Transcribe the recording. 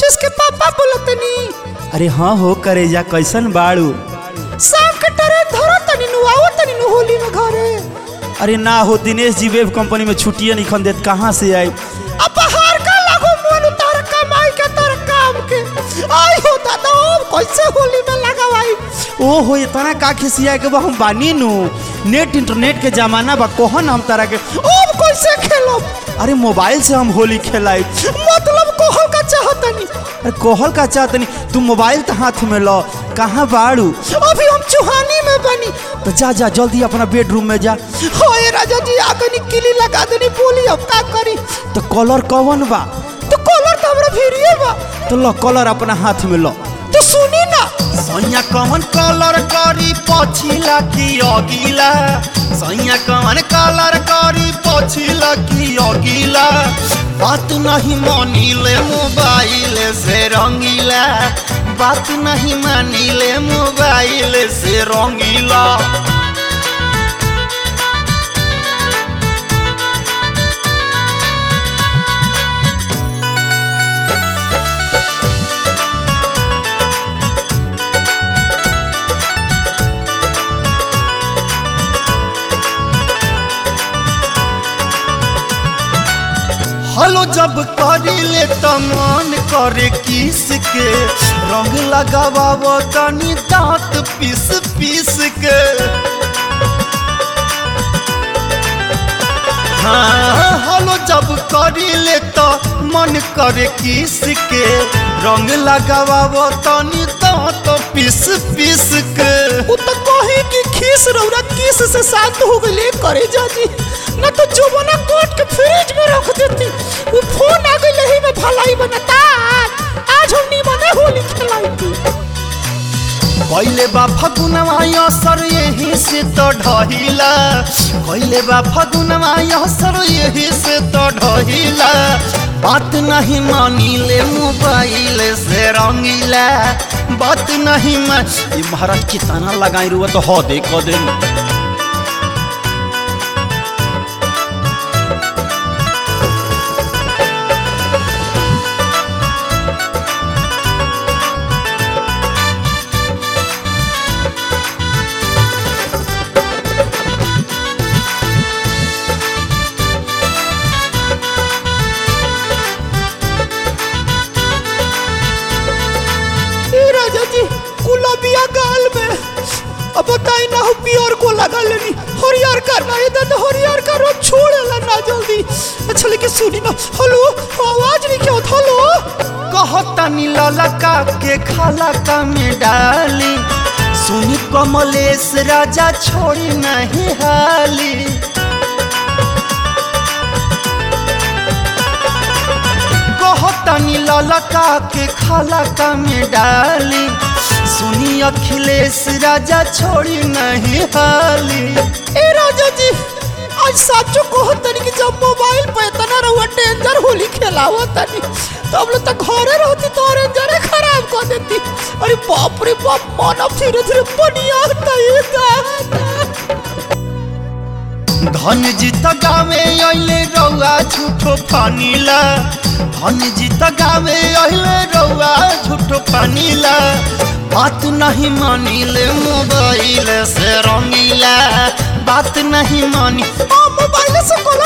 नीतीश के पापा बोलतनी अरे हाँ हो करेजा कैसन बाड़ू शाम के टरे धरो तनी नु आओ तनी नु होली में घरे अरे ना हो दिनेश जी वेब कंपनी में छुट्टियां नहीं खन देत कहाँ से आई अब बाहर का लागो मन उतार कमाई के तर काम के आई हो दादा अब कैसे होली में लगावाई ओ हो इतना का खिसिया के बा हम बानी नु नेट इंटरनेट के जमाना बा कोहन हम तारा के अब कैसे खेलो अरे मोबाइल से हम होली खेलाई मतलब कोहल का चाहतनी अरे कोहल का चाहतनी तू मोबाइल तो हाथ में लो कहाँ बाड़ू अभी हम चुहानी में बनी तो जा जा जल्दी अपना बेडरूम में जा होए राजा जी आगनी किली लगा देनी बोली अब का करी तो कलर कौन बा तो कॉलर तो हमरा भिड़िए बा तो लो कलर अपना हाथ में लो तो सुनी ना सैया कौन कलर करी पछिला की अगिला सैया कौन कलर करी पछिला की अगिला बात नहीं मानिले मोबाइल से रंगीला बात नहीं मानिले मोबाइल से रंगीला हलो जब करिले त मन करे किस के रंग लगाव तनी दांत पीस पीस के हाँ हलो जब करिले त मन करे किस के रंग लगाव तनी दांत पीस पीस के वो तो कहे कि खीस रौरा किस से शांत हो गए करे जाजी ना तो जुबना कोट के फ्रिज में रख देती वो फोन आ गई ही में भलाई बनता आज हम नी बने होली खेलाई थी कैले बा फगुनवा असर यही से तो ढहिला कैले बा फगुनवा असर यही से तो ढहिला बात नहीं मानिले मोबाइल से रंगीला बात नहीं मान ये महाराज कितना लगाई रुआ तो हो दे को दे ए राजा जी गुलाबिया गाल में अब बताई ना हो पियर को लगा लेनी हरियर का ना ये तो हरियर का रो छोड़ेला ना जल्दी अच्छा लेकिन सुनी ना हेलो आवाज नहीं क्या होता हेलो कहतनी ललका के खाला का में डाली सुनी कमलेश राजा छोड़ी नहीं हाली कहतनी ललका के खाला का में डाली सुनी अखिलेश राजा छोड़ी नहीं हाली ए राजा जी आज साचो को तनी कि जब मोबाइल पे इतना रहुआ डेंजर होली खेलावा तनी तो हम लोग तो घरे रहती तो रेंजर खराब कर देती अरे बाप रे बाप मानव धीरे धीरे बनिया ये धन जीत गावे अइले रौआ झूठो पानीला धन जीत गावे अइले रौआ झूठो पानीला बात नहीं मानिले मोबाइल से रंगीला बात नहीं मानी मोबाइल से कॉल